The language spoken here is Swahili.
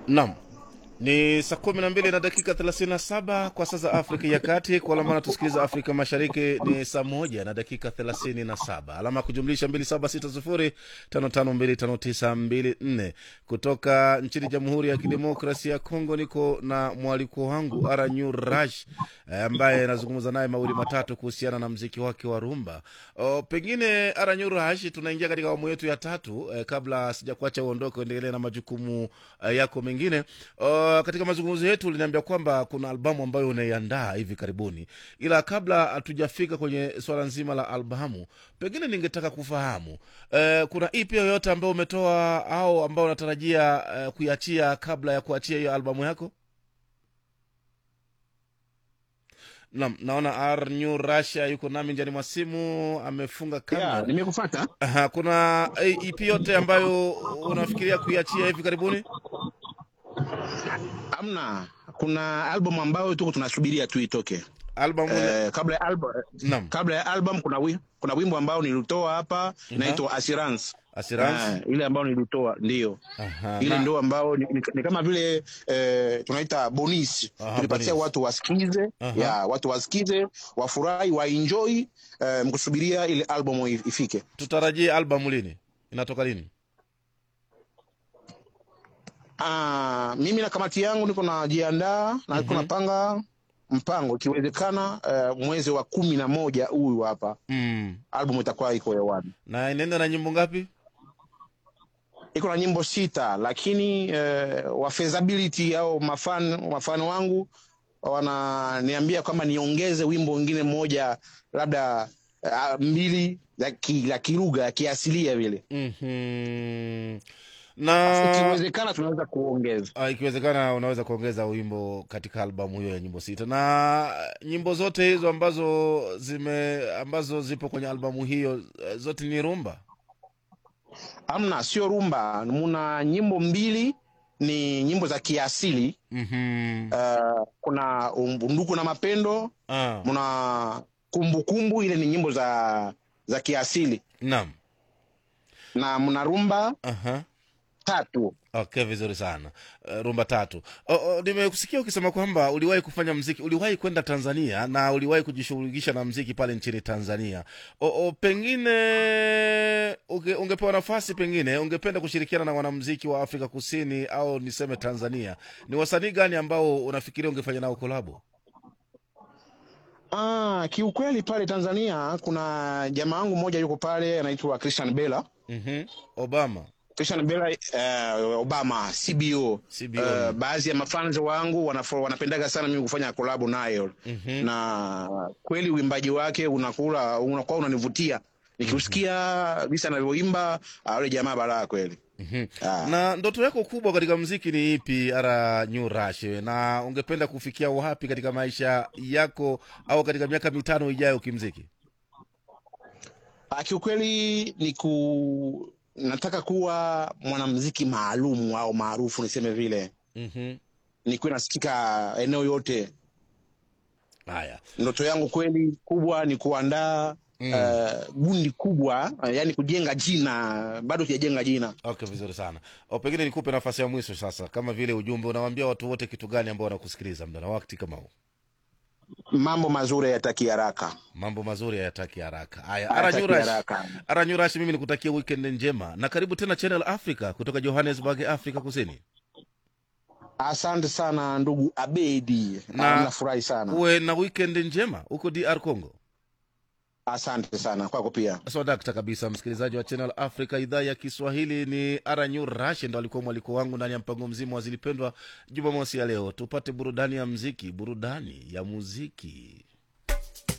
Naam, ni saa kumi na mbili na dakika 37 kwa saa za Afrika ya Kati. Kwa alama tusikiliza Afrika Mashariki ni saa moja na dakika 37, alama ya kujumlisha 276055259254 kutoka nchini Jamhuri ya Kidemokrasia ya Kongo. Niko na mwaliko wangu Aranyu Rash eh, ambaye anazungumza naye mawili matatu kuhusiana na mziki wake wa rumba. O, pengine Aranyu Rash, tunaingia katika awamu yetu ya tatu eh, kabla sijakuacha uondoke uendelee na majukumu eh, yako mengine o, katika mazungumzo yetu uliniambia kwamba kuna albamu ambayo unaiandaa hivi karibuni, ila kabla hatujafika kwenye swala nzima la albamu, pengine ningetaka kufahamu eh, kuna ipi yoyote ambayo umetoa au ambao unatarajia eh, kuiachia kabla ya kuachia hiyo albamu yako? Naam, naona Arnyu Rasha yuko nami njani mwa simu, amefunga kamera. Yeah, nimekufata. Aha, kuna eh, EP yote ambayo unafikiria kuiachia hivi karibuni? Amna, kuna album ambayo tuko tunasubiria tu itoke. Albamu Eh, kabla ya album Naam. kabla ya album kuna wi, kuna wimbo ambao nilitoa hapa inaitwa Assurance. Assurance. Ah, ile ambayo nilitoa ndio. Aha, Ile na- ndio ambao ni, ni, ni kama vile eh, tunaita bonus. Aha, Tulipatia bonus. watu wasikize, Aha. ya watu wasikize, wafurahi, waenjoy eh, mkusubiria ile album if- ifike. tutarajie albamu lini? Inatoka lini? Ah, mimi na kamati yangu niko najiandaa na niko napanga mpango ikiwezekana, eh, mwezi wa kumi na moja huyu hapa Mm. album itakuwa iko hewani. Na inaenda na nyimbo ngapi? Iko na nyimbo sita, lakini eh, wa feasibility au mafan mafano wangu wananiambia kwamba niongeze wimbo wengine mmoja labda uh, mbili za ki, la kilugha ya kiasilia vile, Mhm. Na ikiwezekana tunaweza kuongeza. Ah, ikiwezekana unaweza kuongeza wimbo katika albamu hiyo ya nyimbo sita. Na nyimbo zote hizo ambazo zime ambazo zipo kwenye albamu hiyo eh, zote ni rumba. Amna, sio rumba, muna nyimbo mbili ni nyimbo za kiasili Mhm. uh, kuna unduku na mapendo, Ah, muna kumbukumbu, ile ni nyimbo za za kiasili naam. na mna rumba Aha. tatu. Okay, vizuri sana. Uh, rumba tatu. Oh, oh, nimekusikia ukisema kwamba uliwahi kufanya mziki, uliwahi kwenda Tanzania na uliwahi kujishughulisha na mziki pale nchini Tanzania. Oh, oh, pengine unge, ungepewa nafasi, pengine ungependa kushirikiana na wanamziki wa Afrika Kusini au niseme Tanzania, ni wasanii gani ambao unafikiria ungefanya nao kolabo? Ah, kiukweli pale Tanzania kuna jamaa wangu mmoja yuko pale anaitwa Christian Bella. mm Obama. Christian Bella uh, Obama CBO. CBO. Uh, baadhi ya mafans wangu wanafo, wanapendaga sana mimi kufanya kolabo nayo Mhm. na kweli uimbaji wake unakula unakuwa unanivutia nikiusikia visa anavyoimba ah, yule jamaa balaa kweli. Mhm. Ah. Na ndoto yako kubwa katika mziki ni ipi, Ara New Rush? Na ungependa kufikia wapi katika maisha yako au katika miaka mitano ijayo kimziki? Ah, kiukweli ni ku nataka kuwa mwanamuziki maalum au maarufu niseme vile, Mhm. nikuwe nasikika eneo yote. Haya, Ndoto yangu kweli kubwa ni kuandaa Mm. eh, gundi kubwa, eh, yani kujenga jina. Bado sijajenga jina. okay, vizuri sana. O, pengine nikupe nafasi ya mwisho sasa, kama vile ujumbe unawaambia watu wote kitu gani ambao wanakusikiliza muda na wakati kama huu? Mambo mazuri hayataki haraka, Mambo mazuri hayataki haraka. Haya, Ara New hayataki Rush, haraka. Ara New Rush, mimi nikutakia weekend njema na karibu tena Channel Africa kutoka Johannesburg, Afrika Kusini. Asante sana ndugu Abedi, Na- Ah, nafurahi sana. Uwe na weekend njema huko DR Congo. Asante sana kwako pia. swadakta kabisa msikilizaji wa channel africa idhaa ya kiswahili ni aranyu rash ndo alikuwa mwaliko wangu ndani ya mpango mzima wa zilipendwa jumamosi ya leo tupate burudani ya mziki burudani ya muziki